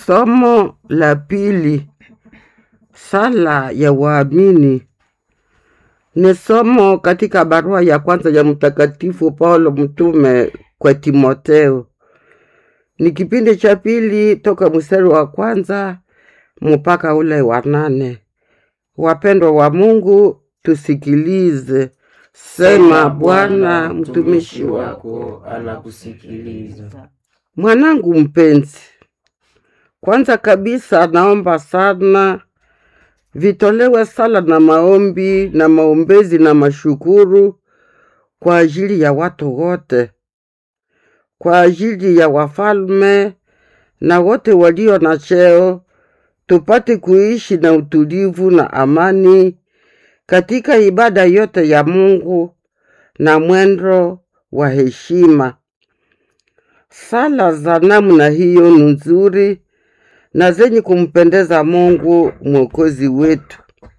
Somo la pili, sala ya waamini, ni somo katika barua ya kwanza ya Mtakatifu Paulo mtume kwa Timotheo. Ni kipindi cha pili toka mstari wa kwanza mpaka ule wa nane. Wapendwa wa Mungu, tusikilize. Sema Bwana, mtumishi wako anakusikiliza. Mwanangu mpenzi, kwanza kabisa naomba sana vitolewe sala na maombi na maombezi na mashukuru kwa ajili ya watu wote, kwa ajili ya wafalme na wote walio na cheo, tupate kuishi na utulivu na amani katika ibada yote ya Mungu na mwendo wa heshima. Sala za namna hiyo ni nzuri na zenye kumpendeza Mungu mwokozi wetu,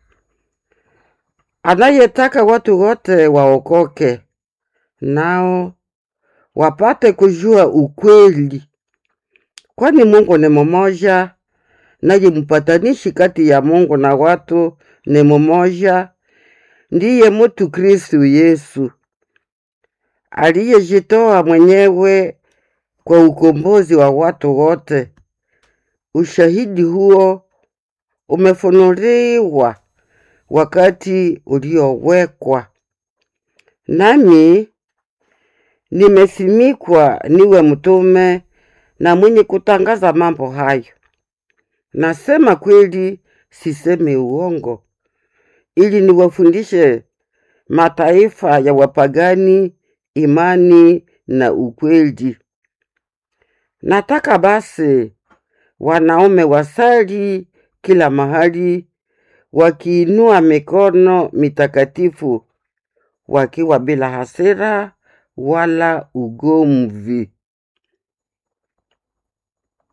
anayetaka watu wote waokoke, nao wapate kujua ukweli, kwani Mungu ni mmoja, naye mpatanishi kati ya Mungu na watu ni mmoja, ndiye mutu Kristu Yesu aliyejitoa mwenyewe kwa ukombozi wa watu wote. Ushahidi huo umefunuliwa wakati uliowekwa, nami nimesimikwa niwe mtume na mwenye kutangaza mambo hayo. Nasema kweli, sisemi uongo, ili niwafundishe mataifa ya wapagani imani na ukweli. Nataka basi wanaume wasali kila mahali, wakiinua mikono mitakatifu, wakiwa bila hasira wala ugomvi.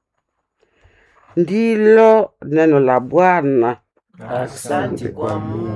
Ndilo neno la Bwana. Asante kwa Mungu.